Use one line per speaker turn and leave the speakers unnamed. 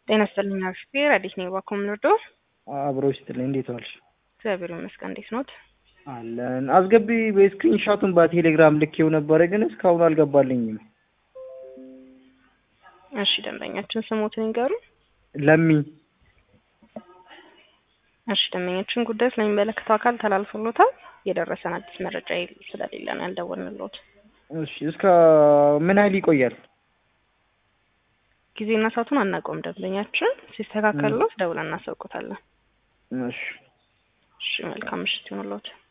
ጤና ይስጥልኝ አክስቴ ረዲት ነኝ ባኮ ምንወዶ
አብሮ ይስጥልኝ። እንዴት ዋልሽ?
እግዚአብሔር ይመስገን። እንዴት ኖት?
አለን። አስገቢ በስክሪን ሻቱን በቴሌግራም ልኬው ነበረ፣ ግን እስካሁን አልገባልኝም።
እሺ ደንበኛችን ስሞትን ይንገሩ።
ለሚ
እሺ ደንበኛችን ጉዳይ ስለሚመለከተው አካል ተላልፎሎታል። የደረሰን አዲስ መረጃ ስለሌለ ነው ያልደወልንሎት።
እሺ እስከ ምን ያህል ይቆያል?
ጊዜና ሰዓቱን አናውቀውም። ደንበኛችን ሲስተካከልሎት ደውለን እናሳውቆታለን።
እሺ
እሺ መልካም ምሽት ይሁንልዎት።